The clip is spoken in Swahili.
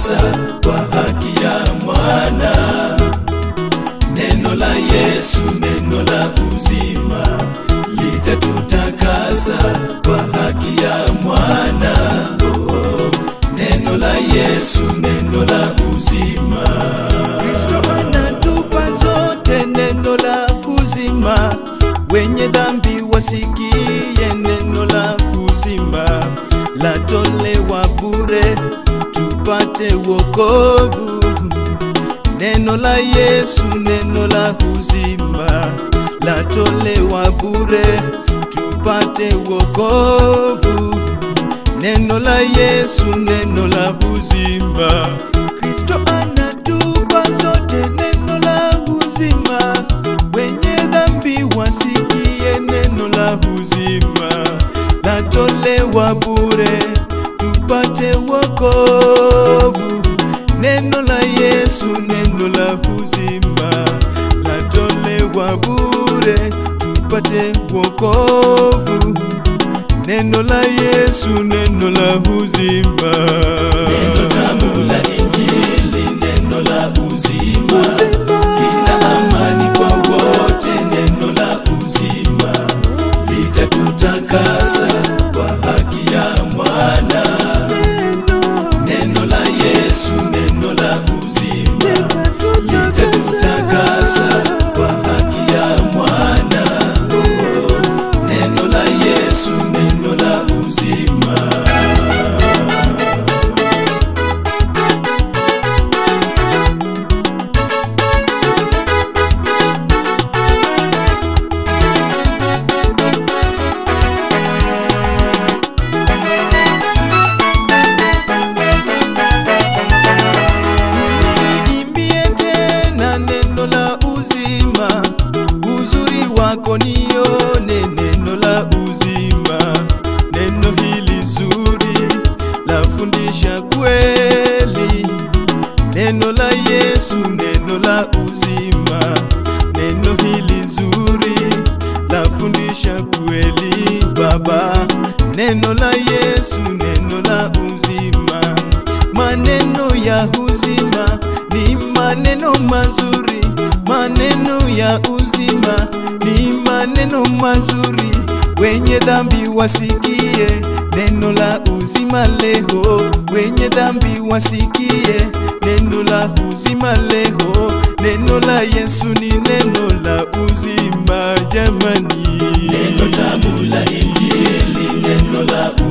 litatutakasa kwa haki ya mwana. Neno la Yesu, neno la uzima, litatutakasa kwa haki ya mwana. Oh, neno la Yesu, neno la uzima. Kristo anatupa zote neno la uzima, wenye dhambi wasikie neno la uzima, latolewa bure tupate wokovu. Neno la Yesu, neno la uzima, latolewa bure tupate wokovu. Neno la Yesu, neno la uzima. Kristo anatupa zote neno la uzima, wenye dhambi wasikie neno la uzima, latolewa bure tupate wokovu. Neno la Yesu, neno la uzima, latolewa bure tupate wokovu. Neno la Yesu, neno la uzima. Neno tamu la Injili, neno la uzima, lina amani kwa wote. Neno la uzima litatutakasa kwa haki ya mwana. Neno la Yesu, neno la uzima, litatutakasa kwa haki ya mwana. Oh, Neno la Yesu, neno la uzima. Niimbie tena neno la uzima, uzuri wako nione neno la uzima. Neno hili zuri lafundisha kweli, neno la Yesu, neno la uzima. Neno hili zuri lafundisha kweli, Baba. Neno la Yesu, neno la uzima maneno ya uzima ni maneno mazuri, maneno ya uzima ni maneno mazuri. Wenye dhambi wasikie neno la uzima leo, wenye dhambi wasikie neno la uzima leo. Neno la Yesu ni neno la uzima jamani, Neno tamu la Injili, neno la